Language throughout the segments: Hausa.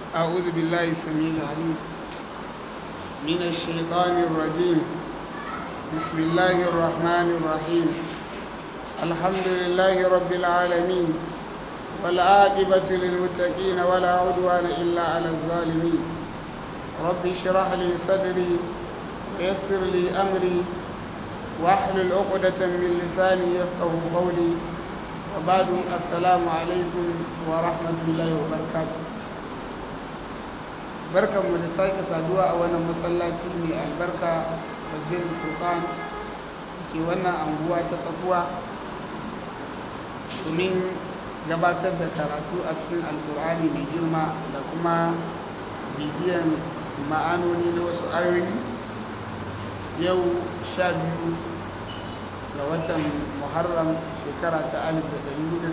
أعوذ بالله السميع العليم من الشيطان الرجيم بسم الله الرحمن الرحيم الحمد لله رب العالمين والعاقبة للمتقين ولا عدوان إلا على الظالمين رب اشرح لي صدري ويسر لي أمري واحلل عقدة من لساني يفقه قولي وبعد السلام عليكم ورحمة الله وبركاته barkan mu da sake saduwa a wannan masallaci mai albarka masjid furqan ke wannan anguwa ta tsakuwa domin gabatar da karatu a cikin alkur'ani mai girma da kuma bibiyan ma'anoni na wasu ayoyi yau sha biyu ga watan muharram shekara ta 1447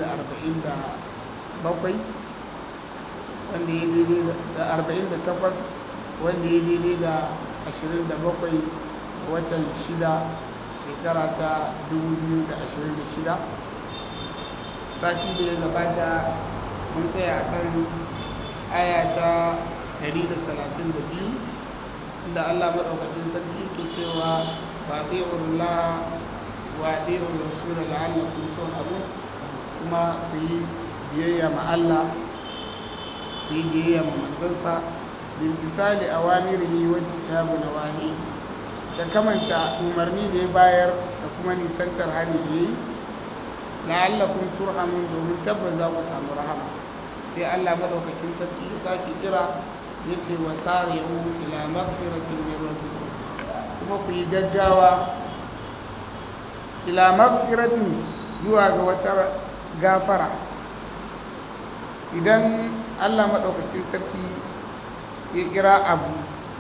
wanda ya daidai da 48 wanda ya daidai da 27 watan 6 shekara ta 2026 sati da ya gabata mun tsaya a kan aya ta 132 inda allah maɗaukacin sarki ke cewa ba zai urla wa ɗaya rasu da la'allakun son abu kuma ku yi biyayya ma allah yi biyayya ma manzansa bintisali a wamirihi wajen kitabu na wahi da kamanta umarni da ya bayar da kuma nisantar hali da ya yi la'allakun turhamun domin tabbas za ku samu rahama sai allah madaukakin sarki ya sake kira ya ce wa tsari'u ila magfiratin min rabbikum kuma ku yi gaggawa ila magfiratin zuwa ga wata gafara idan allah maɗaukacin sarki ya kira abu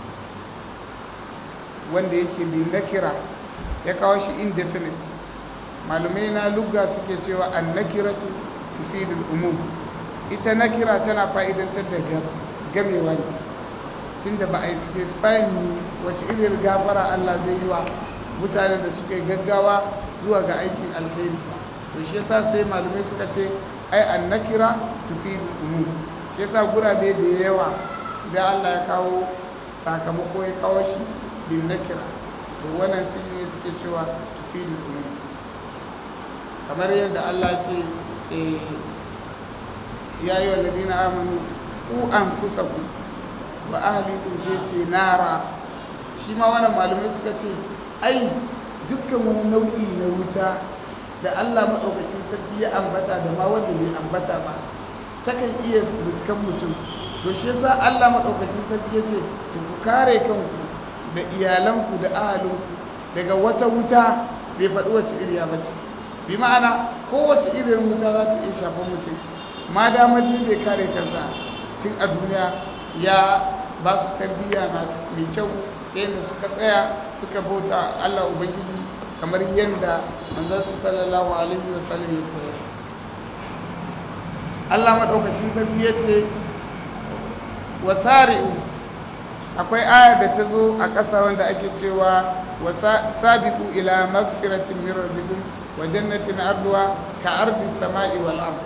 wanda yake bin na kira ya kawo shi indefinite malumai na lugga suke cewa an na kira tufidul umum ita na kira tana fa'idantar da gamewa ne tun da ba a yi specifying ni wace irin gafara allah zai yi wa mutane da suka yi gaggawa zuwa ga aikin alheri to shi yasa sai malumai suka ce ai an nakira tufidul umum shi yasa gurabe da yawa da Allah ya kawo sakamako ya kawo shi bin nakira to wannan shi ne suke cewa tufidul umum kamar yadda Allah ce ya yi wa ladina amanu ku anfusakum wa ahlikum sai ce nara shi ma wannan malumai suka ce ai dukkan wani nau'i na wuta da Allah maɗaukakin sarki ya ambata da ma wanda bai ambata ba takan iya dukkan mutum to shi yasa Allah maɗaukakin sarki ya ce ku kare kanku da iyalanku da ahalinku daga wata wuta bai faɗi wace iriya ba ce bi ma'ana kowace irin wuta za ta iya shafa mutum ma damar bai kare kansa tun a duniya ya ba su tarbiyya mai kyau ta yadda suka tsaya suka bauta Allah Ubangiji kamar yadda manzansu sallallahu alaihi wa sallam ya koyar Allah madaukakin sarki ya ce wa sari'u akwai aya da ta zo a ƙasa wanda ake cewa wa sabiqu ila magfiratin min rabbikum wa jannatin arduha ka ardi samai wal ard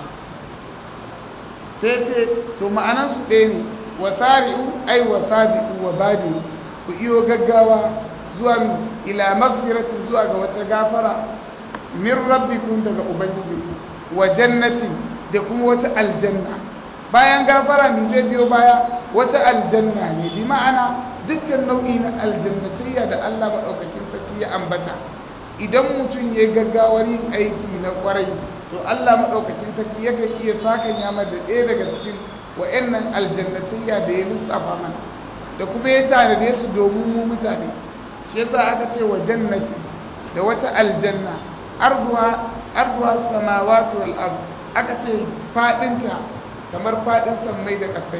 sai ce to ma'anan su ɗaya ne wa sari'u ai wa sabiqu wa badi ku iyo gaggawa zuwa ila magfiratin zuwa ga wata gafara min rabbikum daga ubangijinku wa jannatin da kuma wata aljanna bayan gafara min zai biyo baya wata aljanna ne bi ma'ana dukkan nau'i na aljannatayya da Allah maɗaukakin sarki ya ambata idan mutum ya gaggawar yin aiki na kwarai to Allah maɗaukakin sarki yakan iya sakan yamar da ɗaya daga cikin wa'annan aljannatayya da ya lissafa mana da kuma ya tanade su domin mu mutane shi yasa aka ce wa jannati da wata aljanna arduha arduha samawati wal ard aka ce fadinta kamar fadin sammai da kasai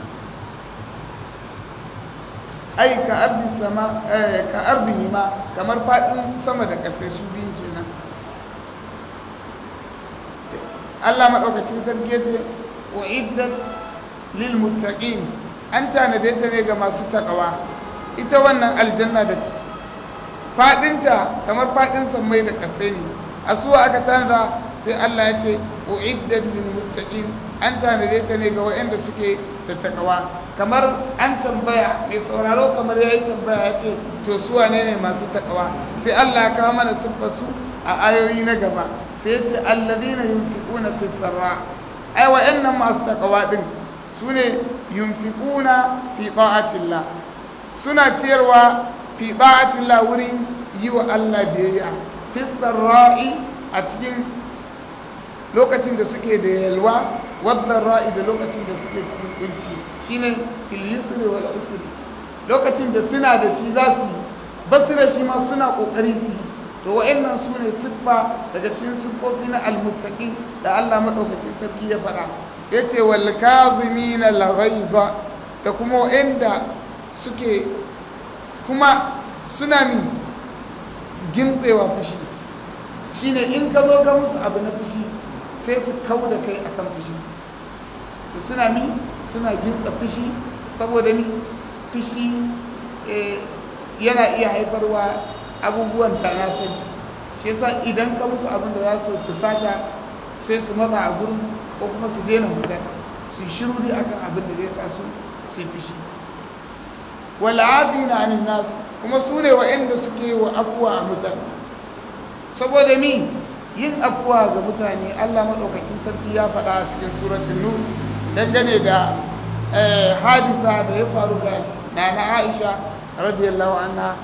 ai ka ardi sama eh ka ardi ma kamar fadin sama da kasai su biyun kenan Allah madaukakin sarki yace uiddat lil muttaqin an tanade ta ne ga masu takawa ita wannan aljanna da fadinta kamar fadin sammai da kasai ne a suwa aka tanada sai Allah ya ce uiddat lil muttaqin an tanade ta ne ga waɗanda suke da takawa kamar an tambaya mai sauraro kamar yayi tambaya ya ce to su wane ne masu takawa sai Allah ya kawo mana siffar su a ayoyi na gaba sai ce alladhina yunfiquna fis sarra ai waɗannan masu takawa din sune yunfiquna fi ta'atillah suna ciyarwa fi ta'atillah wurin yi wa Allah biyayya fis sarra'i a cikin lokacin da suke da yalwa wadda ra'i da lokacin da suke cikin kunci shine fil yusri wal usri lokacin da suna da shi za su yi basu da shi ma suna kokari su yi to wa'annan su ne siffa daga cikin siffofi na almuttaqin da Allah madaukakin sarki ya faɗa yace wal kazimina al ghaiza da kuma wa'anda suke kuma suna min gintsewa fushi shine in ka zo ga musu abu na fushi sai su kau da kai akan fushi to suna mi suna gintsa fushi saboda ni fushi yana iya haifarwa abubuwan da na sani shi yasa idan ka musu abin da za su fusata sai su matsa a gurin ko kuma su daina magana su shiru dai akan abin da zai sa su su fushi wal afina anin nas kuma su ne wa'anda suke wa afuwa a mutane saboda ni yin afuwa ga mutane Allah madaukakin sarki ya faɗa a cikin suratul nur dangane da hadisa da ya faru ga nana Aisha radiyallahu anha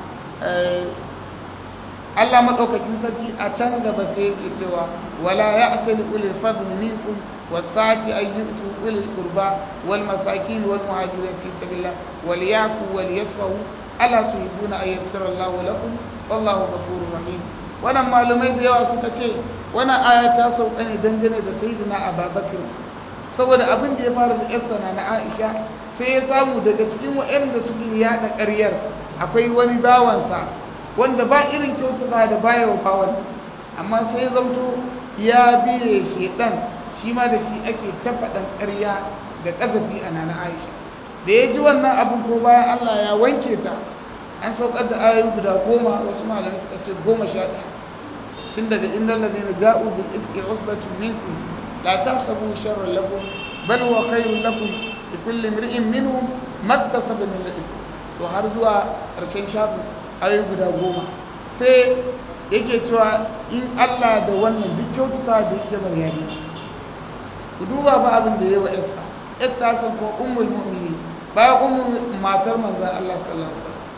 Allah madaukakin sarki a can gaba sai yake cewa wala ya'tali ulil fadli minkum wasati ay yu'tu ulil qurba wal masakin wal muhajirin fi sabilillah wal yaku wal yasfahu ala tuhibuna ay yaghfira Allah lakum wallahu ghafurur rahim wannan malumai da yawa suka ce wannan aya ta sauka ne dangane da sayyidina Abubakar saboda abin da ya fara da yarsa na Aisha sai ya samu daga cikin waɗanda suke yada ƙaryar akwai wani bawansa wanda ba irin kyautata da baya wa bawan amma sai zamto ya biye shedan shi ma da shi ake tafaɗan ƙarya da ƙazafi a nana Aisha da ya ji wannan abin ko bayan Allah ya wanke ta an saukar da ayoyi guda goma wasu malamai suka ce goma sha ɗaya tun daga inda ladina ja'u bil ifki usbatun minkum la tahsabu sharran lakum bal huwa khairun lakum li kulli imri'in minhum maktasaba min al-ithm to har zuwa ƙarshen shafin ayoyi guda goma sai yake cewa in Allah da wannan duk kyautata da yake maryami ku duba ba abin da yayi wa Esther Esther san ko ummul mu'minin bayan ummul matar manzon Allah sallallahu alaihi wasallam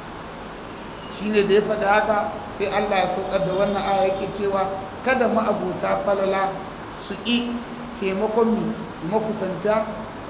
shine da ya faɗi haka sai Allah ya saukar da wannan aya yake cewa kada ma'abuta falala su ƙi taimakon mu makusanta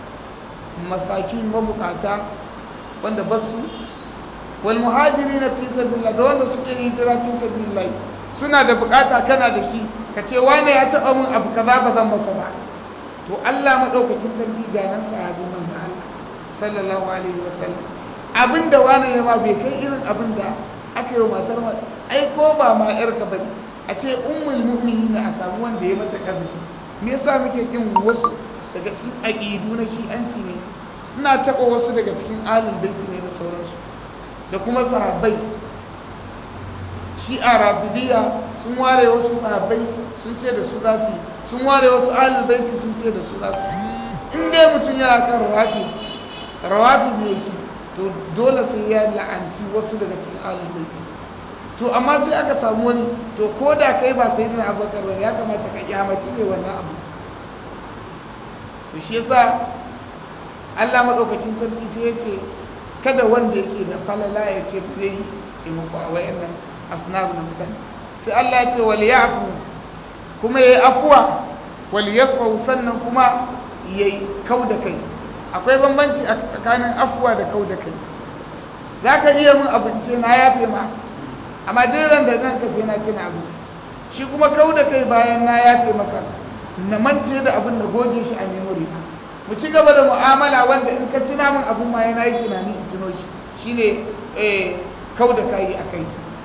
masakin mabukata wanda basu wal muhajirin fi sabilillah da wanda suke hijira fi sabilillah suna da bukata kana da shi ka ce wane ya taɓa min abu kaza ba zan masa ba to Allah madaukakin sarki ga nan sahabi manzo Allah sallallahu alaihi wasallam abinda wani ya ma bai kai irin abinda aka yi wa matar ma ai ko ba ma yar ka bane a ce ummul mu'minin a samu wanda ya mata kazi me yasa muke kin wasu daga cikin aqidu na shi'anci ne ina taɓa wasu daga cikin alul baiti ne da sauransu da kuma sahabbai shi'a rafidiyya sun ware wasu sahabbai sun ce da su za su sun ware wasu alul baiti sun ce da su za su in dai mutum yana kan rawafi rawafi ne shi to dole sai ya la'anci wasu daga cikin alul baiti to amma sai aka samu wani to ko da kai ba sai dina abubakar ba ya kamata ka kyamaci ne wannan abu to shi yasa Allah madaukakin sarki sai ya ce kada wanda yake da falala ya ce zai yi taimako a wayannan asnaf na mutane sai Allah ya ce wal ya'fu kuma yayi afwa wal yasfu sannan kuma yayi kauda kai akwai bambanci a tsakanin afwa da kauda kai zaka iya mun abinci na yafe ma amma duk ran da zan kace na kina abu shi kuma kauda kai bayan na yafe maka na mance da abin da goge shi a memory mu ci gaba da mu'amala wanda in ka tuna min abun ma yana yi tunani in tuno shi shine eh kau da kai akai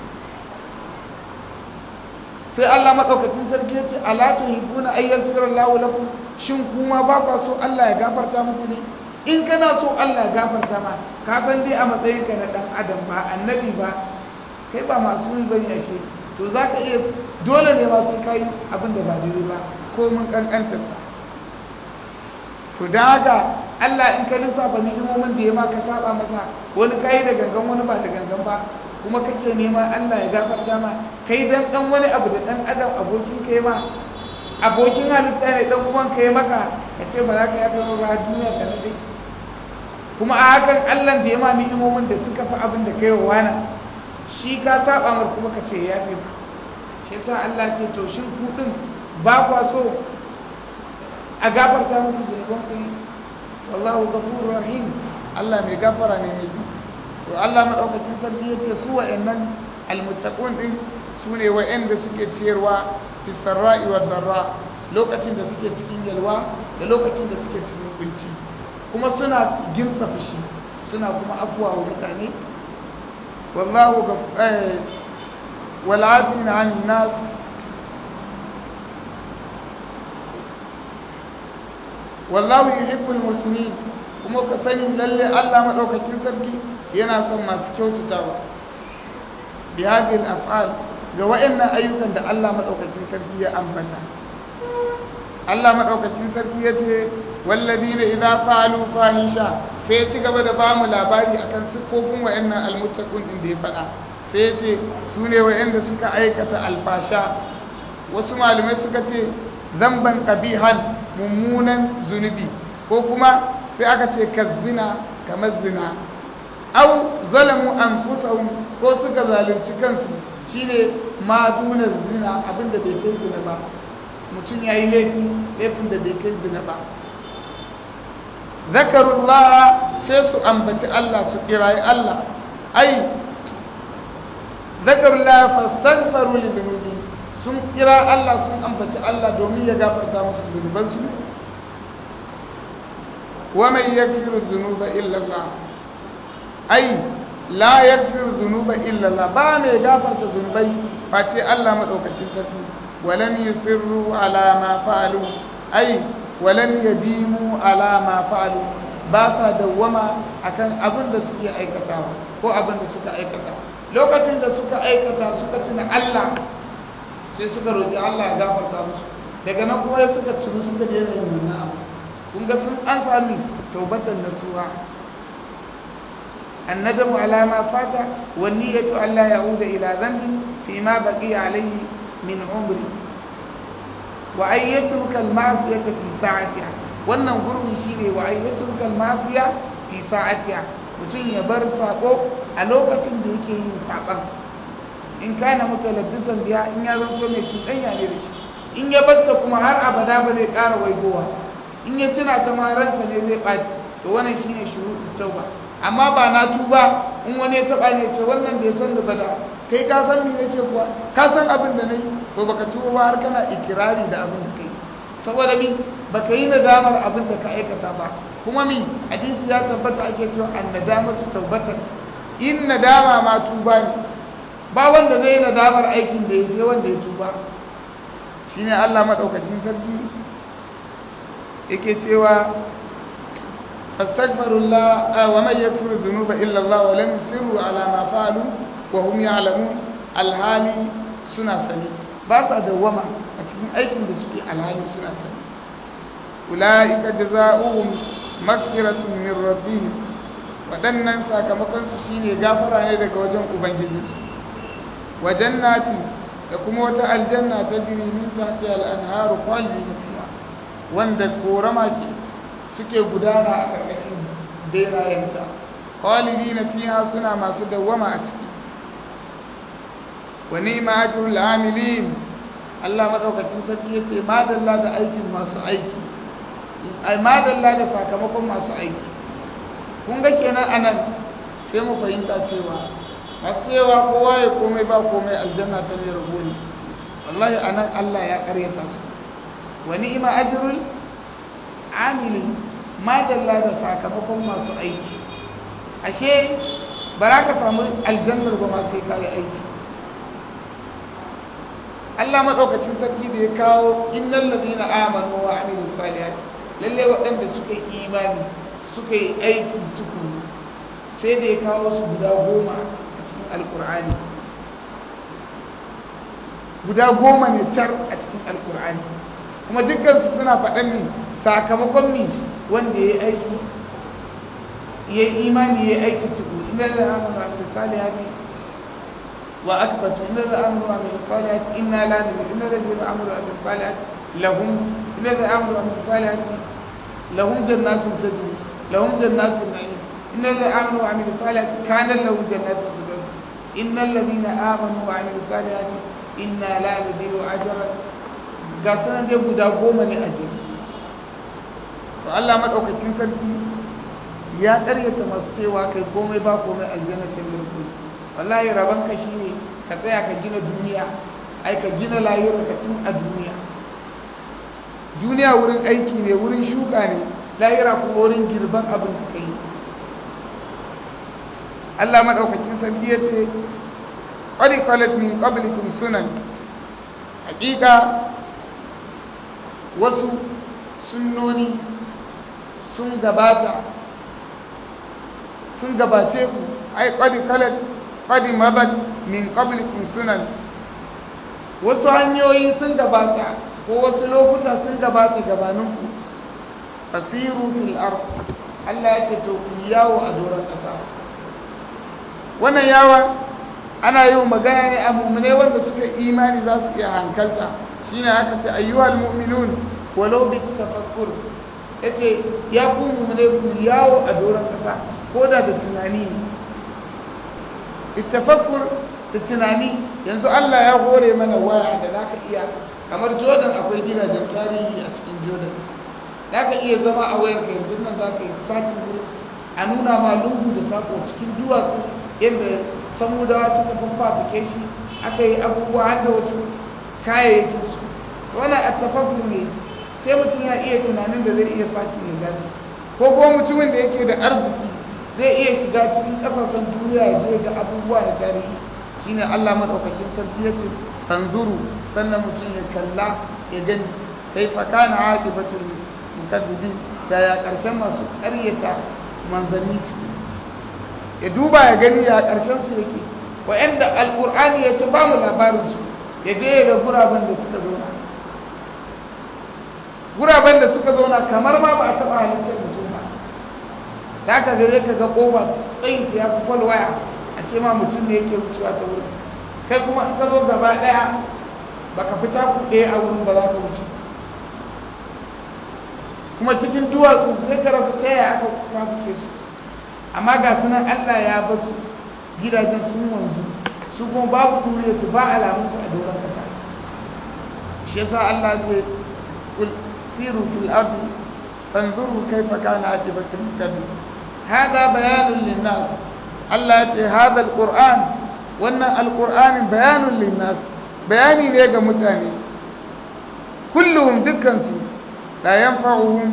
sai Allah madaukakin sarki sai ala tuhibuna ay yaghfira Allahu lakum shin kuma ba ka so Allah ya gafarta muku ne in kana so Allah ya gafarta ma ka san dai a matsayin ka na dan adam ba annabi ba kai ba masu yi bane ashe to zaka iya dole ne ma sai kai abin da ba daidai ba komin ƙanƙantarsa to da haka Allah in ka lissafa ni'imomin da ya maka saba masa wani kai da gangan wani ba da gangan ba kuma kake nema Allah ya gafarta ma kai dan dan wani abu da dan adam abokin kai ma abokin halitta ne dan uwan kai maka ka ce ba za ka yafe ba duniya ta nade kuma a hakan Allah da ya ma ni'imomin da suka fi abin da kai wa wani shi ka saba mar kuma ka ce yafe ba shi yasa Allah ce to shin ku din ba kwa so a gafarta muku zunuban ku wallahu ghafurur rahim Allah mai gafara ne mai to Allah madaukakin sarki yace su wa'annan almuttaqun din su ne wa'anda suke ciyarwa fi sarra'i wa darra lokacin da suke cikin yalwa da lokacin da suke cikin kunci kuma suna ginsa fushi suna kuma afuwa wa mutane wallahu wal 'afina 'anil nas wallahu yuhibbul muslimin kuma ka sani lalle Allah madaukakin sarki yana son masu kyautatawa bi hadhihi al-af'al ga wayannan ayyukan da Allah madaukakin sarki ya ambata Allah madaukakin sarki yace walladina idza fa'alu fahisha sai ya ci gaba da ba mu labari akan sifofin wayannan almuttaqun din da ya faɗa sai yace su ne wayanda suka aikata alfasha wasu malamai suka ce zamban qabihan mummunan zunubi ko kuma sai aka ce kazzina kamar zina au zalamu anfusahum ko suka zalunci kansu shine ma duna zina abinda bai kai zina ba mutum yayi laifi laifin da bai kai zina ba zakarullah sai su ambaci Allah su kirayi Allah ai zakarullah fastaghfaru li dhunubi sun kira Allah sun ambaci Allah domin ya gafarta musu zunubansu wa man yaghfiru dhunuba illa Allah ai la yaghfiru dhunuba illa Allah ba mai gafarta zunubai face Allah madaukakin sarki walan yusirru ala ma fa'alu ai walan yadimu ala ma fa'alu ba sa dawwama akan abin da suke aikatawa ko abin da suka aikata lokacin da suka aikata suka tuna Allah sai suka roƙi Allah ya gafarta musu daga nan kuma suka ciru suka daina yin wannan abu kun ga sun an sami taubatan nasuha الندم على ما فات والنية ألا يعود إلى ذنب فيما بقي عليه من عمره وأن يترك المعصية في ساعتها wannan gurbin shi ne wa ayyatu kalmasiya fi sa'atiha mutum ya bar sako a lokacin da yake yin saban in kana mutalabbisan biya in ya zanto mai cuɗanya ne da shi in ya batta kuma har abada ba zai ƙara waigowa in ya tuna ta ma ransa ne zai ɓaci to wannan shine shuruɗin tauba amma ba na tuba in wani ya taɓa ne ce wannan da ya san da bada kai ka san me nake kuwa ka san abin da nayi to baka tuba ba har kana ikirari da abin da kai saboda mi baka yi nadamar abin da ka aikata ba kuma mi hadisi ya tabbata ake cewa an nadamatu taubatan in nadama ma tuba ne ba wanda zai yi nadamar aikin da ya sai wanda ya tuba shine Allah madaukakin sarki yake cewa astaghfirullah wa man yaghfiru dhunuba illa Allah wa lam yusiru ala ma fa'alu wa hum ya'lamun alhali suna sani ba sa dawwama a cikin aikin da suke alhali suna sani ulaika jazaohum maghfiratun min rabbihim waɗannan sakamakonsu shine gafara ne daga wajen ubangijinsu wa jannati da kuma wata aljanna ta jiri min tahti al-anharu khalidin fiha wanda korama ce suke gudana a ƙarƙashin berayenta khalidin fiha suna masu dawwama a ciki wa ni'ma ajrul amilin Allah madaukakin sarki yace madalla da aikin masu aiki ai madalla da sakamakon masu aiki kun ga kenan anan sai mu fahimta cewa cewa kowa ya komai ba komai aljanna ta ne rabo ne wallahi anan Allah ya karyata su wa ni'ma ajrul amili madalla da sakamakon masu aiki ashe ba ka samu aljannar ba ma sai ka yi aiki Allah madaukakin sarki da ya kawo innal ladina amanu wa amilus salihati lalle waɗanda suka yi imani suka yi aiki tukuru sai da ya kawo su guda goma a cikin alkur'ani guda goma ne car a cikin alkur'ani kuma dukkansu suna faɗan mi sakamakon mi wanda ya yi aiki ya yi imani ya yi aiki tuku inda da amuru a misali ya fi wa akbatu inda da amuru a misali ya fi inna la nabi inda da zai amuru a misali ya fi lahum inda da amuru a misali ya fi lahum jannatun tajri lahum jannatun na'im inda da amuru a misali ya fi kanan lahum jannatun tajri innal ladina amanu wa amilus salihati inna la nudhi'u ajra ga sanan dai guda goma ne a jere to Allah madaukakin sarki ya ƙaryata masu cewa kai komai ba komai aljanna ta mirku wallahi raban ka shine ka tsaya ka gina duniya ai ka gina layuwar ka tun a duniya duniya wurin aiki ne wurin shuka ne layira kuma wurin girban abin da kai Allah madaukakin sarki ya ce qad qalat min qablikum sunan hakika wasu sunnoni sun gabata sun gabace ku ai qad qalat qad mabat min qablikum sunan wasu hanyoyi sun gabata ko wasu lokuta sun gabata gabaninku fasiru fil ard Allah ya ce to ku yawo a doron ƙasa wannan yawa ana yi wa magana ne a mummune wanda suka imani za su iya hankalta shi ne aka ce ayyuhal mu'minun walau bi tafakkur yace ya ku mummune ku yawo a doron ƙasa ko da da tunani tafakkur da tunani yanzu Allah ya hore mana waya da zaka iya kamar Jordan akwai gidajen tarihi a cikin Jordan za ka iya zama a wayar yanzu nan za ka yi sati a nuna ma lungu da sako cikin duwatsu yadda samudawa suka fafafike shi aka yi abubuwa har da wasu kayayyakin su wannan a tafafu ne sai mutum ya iya tunanin da zai iya sati ya gani ko kuma mutumin da yake da arziki zai iya shiga cikin kasashen duniya ya je ga abubuwa da tarihi shine Allah madaukakin sarki ya ce tanzuru sannan mutum ya kalla ya gani kaifa kana aqibatul mukaddibi da ya ƙarshen masu ƙaryata manzanni su ya duba ya gani ya ƙarshen su yake wa'anda alƙur'ani ya ce ba mu labarin su ya je ya ga guraben da suka zauna guraben da suka zauna kamar ma ba a taɓa halittar mutum ba da aka gare ka ga ƙofa tsayin ta ya fi kwalwaya a ce ma mutum ne yake wucewa ta wurin kai kuma in ka zo gaba ɗaya baka fita ku ɗaya a wurin ba za ka wuce kuma cikin duwatsu sai ka rasa ta yaya aka kwafuke su amma ga sunan Allah ya ba su gidajen sun wanzu su kuma babu duniya su ba alamun su a doron kasa shi yasa Allah zai kul siru fil ardi fanzuru kaifa kana aqibatul mukaddib hada bayanun linnas Allah ya ce hada alquran wannan alqur'ani bayanun linnas bayani ne ga mutane kulluhum dukkan su la yanfa'uhum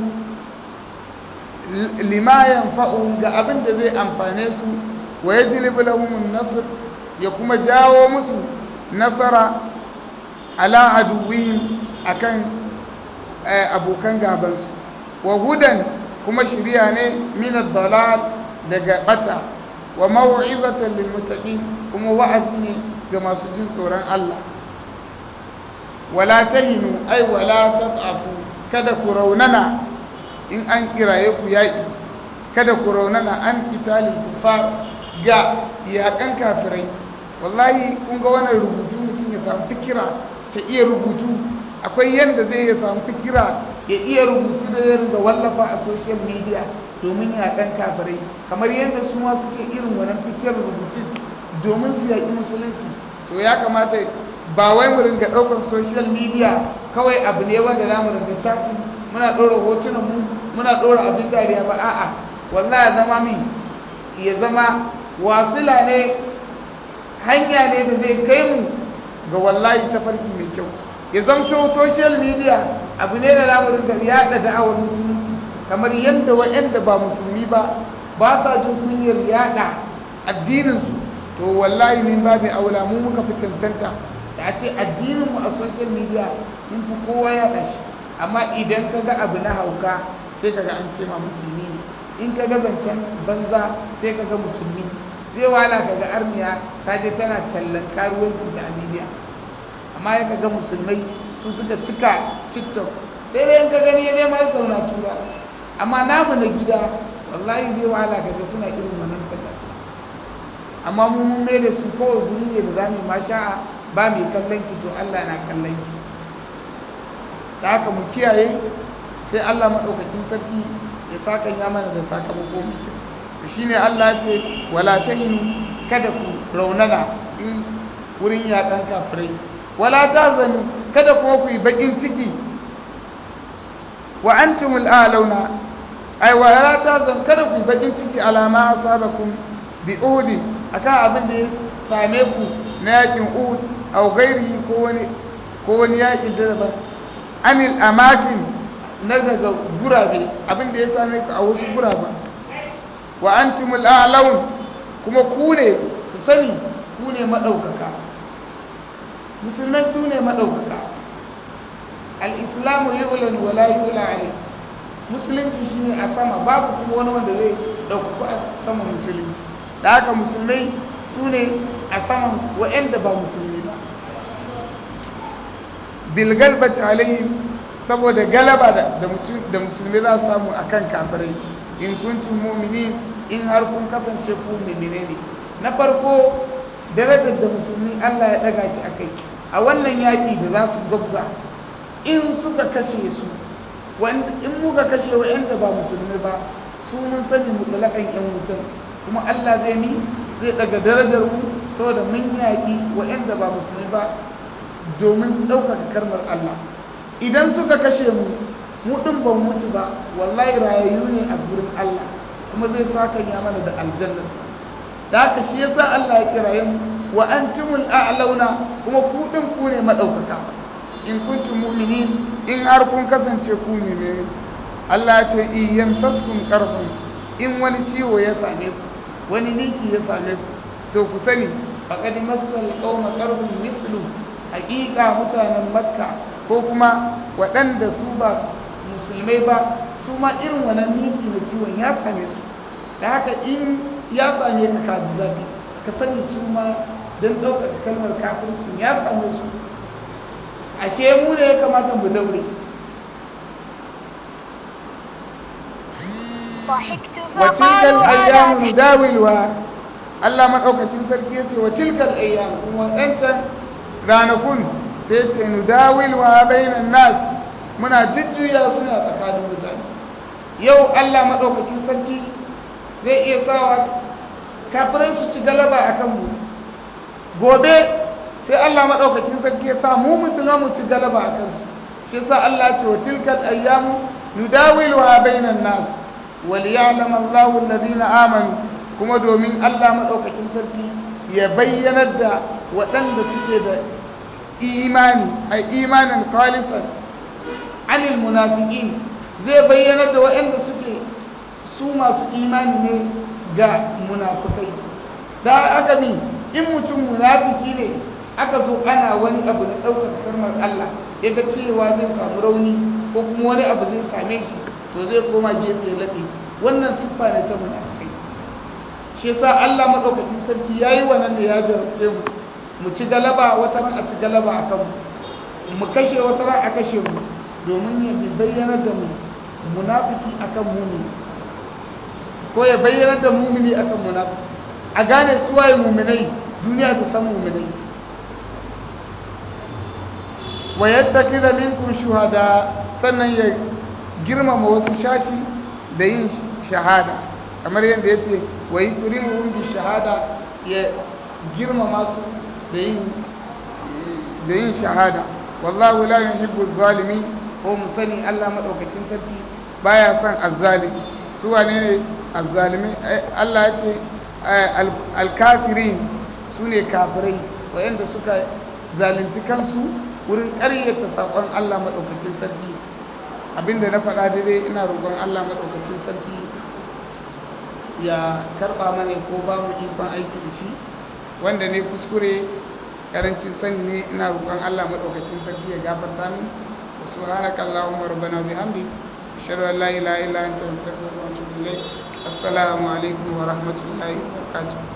lima yanfa'uhum ga abin da zai amfane su wa yajlibu lahum an-nasr ya kuma jawo musu nasara ala aduwwihim akan abokan gaban su wa hudan kuma shiriya ne min ad-dalal daga bata wa maw'izatan lil muttaqin kuma wa'azi ne ga masu jin tsoron Allah wala tahinu ay wala tad'afu kada ku raunana in an kiraye ku yaƙi kada ku raunana an italin kufar ga yaƙan kafirai wallahi kun ga wannan rubutu mutum ya samu fikira ta iya rubutu akwai yadda zai ya samu fikira ya iya rubutu da zai da wallafa a social media domin yaƙan kafirai kamar yadda su ma suke irin wannan fikirar rubutun domin su yaƙi musulunci to ya kamata ba wai mu ringa ɗaukar social media kawai abu ne wanda za mu ringa chatting muna ɗora hotunan mu muna ɗora abin dariya ba a'a wallahi ya zama min ya zama wasila ne hanya ne da zai kai mu ga wallahi tafarki mai kyau ya zamto social media abu ne da za mu ringa yaɗa da'awar musulunci kamar yadda wa'anda ba musulmi ba ba sa jin kunyar yaɗa addininsu to wallahi min babu aula mu muka fi cancanta da a ce addininmu a social media mun fi kowa yaɗa shi amma idan ka ga abu na hauka sai ka ga an ce ma musulmi ne in ka ga zancen banza sai ka ga musulmi zai wala ka ga armiya ta je tana tallan karuwanci da amiliya amma ya ka ga musulmai su suka cika tiktok sai dai ka gani ya ma zauna tura amma namu na gida wallahi zai wahala ka ga suna irin wannan kallon amma mu mun mai da su kawai guri ne da za mu ma sha'a ba mai kallon ki to Allah na kallon ki da haka mu kiyaye sai Allah maɗaukacin sarki ya saka ya mana da sakamako mai kyau shine Allah ya ce wala tahinu kada ku raunana in wurin yaɗan kafirai wala tazanu kada kuma ku yi bakin ciki wa antumul a'launa ai wala tazan kada ku yi bakin ciki alama asabakum bi uhud akan abin da ya same ku na yakin uhud aw ghairi ko wani ko wani yakin da ba anil amakin na daga gurabe abin da ya same ku a wasu gurabe wa antumul a'laun kuma ku ne su sani ku ne madaukaka musulmai su ne madaukaka al-islamu yu'lan wa la yu'la alayhi musulunci shine a sama babu kuma wani wanda zai dauka a saman musulunci da haka musulmai su ne a saman wa'anda ba musulmi ba bilgalbati alayhim saboda galaba da musulmi za su samu akan kafirai in kuntum mu'minin in har kun kasance ku mu'mine ne na farko darajar da musulmi Allah ya daga shi akai a wannan yaki da za su gwabza in suka kashe su in muka kashe wa'anda ba musulmi ba su mun sani mutlakan yan wutan kuma Allah zai ni zai daga darajar mu saboda mun yaki wa'anda ba musulmi ba domin ɗaukaka karmar Allah idan suka kashe mu mu ɗin ban mutu ba wallahi rayayyu ne a gurin Allah kuma zai saka ya mana da aljanna da haka shi yasa Allah ya kiraye mu wa antumul a'launa kuma ku ɗin ku ne madaukaka in kuntum mu'minin in har kun kasance ku ne Allah ya ce in yamsaskum qarhun in wani ciwo ya same ku wani niki ya same ku to ku sani faqad massal qauma qarhun mithlu hakika mutanen makka ko kuma waɗanda su ba musulmai ba su ma irin wannan miki na ciwon ya same su da haka in ya same ka ka ji zafi ka sani su ma don ɗaukar kalmar kafirci ya same su ashe mu ne ya kamata mu daure وتلك الأيام نداولها Allah maɗaukacin sarki ya ce wa tilkal ayyam kuma ɗansa ranakun sai ce nu dawil wa bainan nas muna jujjuya suna tsakanin mutane yau Allah maɗaukacin sarki zai iya sawa kafirai su ci galaba a kanmu gobe sai Allah maɗaukacin sarki ya sa mu musulman mu ci galaba a kansu shi sa Allah ce wa tilkal ayyamu nu dawil wa bainan nas wal ya'lam Allahu alladhina amanu kuma domin Allah maɗaukakin sarki ya bayyanar da waɗanda suke da imani a imanin khalisan anil munafiqin zai bayyanar da waɗanda suke su masu imani ne ga munafikai da aka ni in mutum munafiki ne aka zo ana wani abu na ɗaukar karmar Allah ya ga cewa zai samu rauni ko kuma wani abu zai same shi to zai koma gefe laɗe wannan siffa ne ta munafikai shi yasa Allah madaukakin sarki yayi wannan da ya jarabce mu mu ci galaba wata ran a ci galaba a kanmu mu kashe wata ran a kashe mu domin ya bayyana da mu munafiki akan mumini ko ya bayyana da mumini akan munafiki a gane su waye muminai duniya ta san muminai wa yattakida minkum shuhada sannan ya girmama wasu shashi da yin shahada kamar yadda ya ce wa yi turimuhun bi shahada ya girmama su da yin shahada wallahu la yuhibbu zalimi ko mu sani Allah madaukakin sarki baya son azzalimi su wane ne azzalimi Allah ya ce alkafirin su ne kafirai wayanda suka zalunci kansu wurin ƙaryata saƙon Allah madaukakin sarki abinda na faɗa daidai ina roƙon Allah madaukakin sarki ya karba mana ko ba mu ikon aiki da shi wanda ne kuskure karancin sani ne ina roƙon Allah madaukakin sarki ya gafarta min wa subhanaka allahumma rabbana bihamdik ashhadu an la ilaha illa anta astaghfiruka wa atubu ilayk assalamu alaikum wa rahmatullahi wa barakatuh